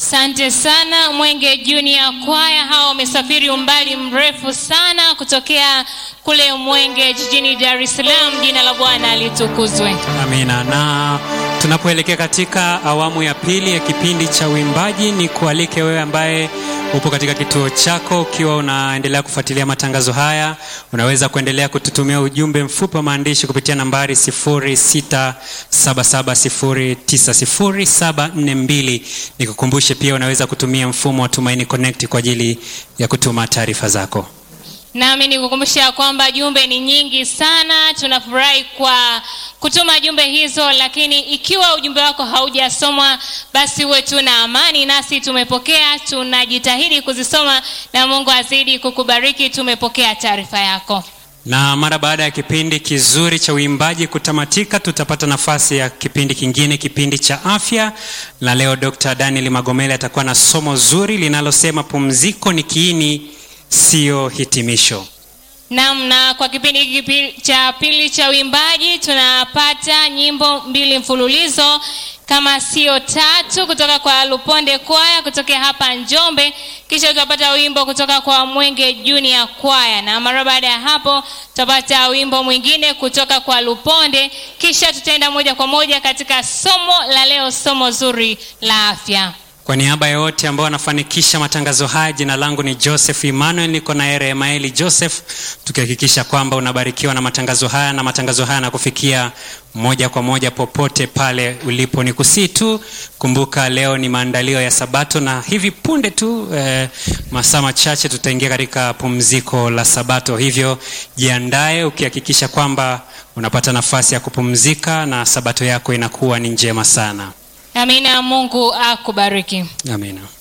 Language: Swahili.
Asante sana Mwenge Junior Kwaya, hawa wamesafiri umbali mrefu sana kutokea kule Mwenge jijini Dar es Salaam. Jina la Bwana litukuzwe. Amina. Na tunapoelekea katika awamu ya pili ya kipindi cha uimbaji, ni kualike wewe ambaye upo katika kituo chako, ukiwa unaendelea kufuatilia matangazo haya, unaweza kuendelea kututumia ujumbe mfupi wa maandishi kupitia nambari 0677090742. Nikukumbushe pia unaweza kutumia mfumo wa Tumaini Connect kwa ajili ya kutuma taarifa zako. Nami nikukumbusha kwamba jumbe ni nyingi sana. Tunafurahi kwa kutuma jumbe hizo, lakini ikiwa ujumbe wako haujasomwa, basi uwe tu na amani, nasi tumepokea, tunajitahidi kuzisoma, na Mungu azidi kukubariki. Tumepokea taarifa yako. na mara baada ya kipindi kizuri cha uimbaji kutamatika, tutapata nafasi ya kipindi kingine, kipindi cha afya. Na leo Dr. Daniel Magomele atakuwa na somo zuri linalosema pumziko ni kiini, siyo hitimisho. Naam, na kwa kipindi hiki pi- cha pili cha uimbaji tunapata nyimbo mbili mfululizo kama sio tatu kutoka kwa Luponde Kwaya kutokea hapa Njombe, kisha tutapata wimbo kutoka kwa Mwenge Junior Kwaya, na mara baada ya hapo tutapata wimbo mwingine kutoka kwa Luponde, kisha tutaenda moja kwa moja katika somo la leo, somo zuri la afya. Kwa niaba ya wote ambao wanafanikisha matangazo haya, jina langu ni Joseph Emmanuel, niko na Ere Emaeli Joseph, tukihakikisha kwamba unabarikiwa na matangazo haya na matangazo haya yanakufikia moja kwa moja popote pale ulipo. Ni kusii tu, kumbuka leo ni maandalio ya Sabato na hivi punde tu eh, masaa machache tutaingia katika pumziko la Sabato, hivyo jiandae ukihakikisha kwamba unapata nafasi ya kupumzika na Sabato yako inakuwa ni njema sana. Amina, Mungu akubariki. Amina.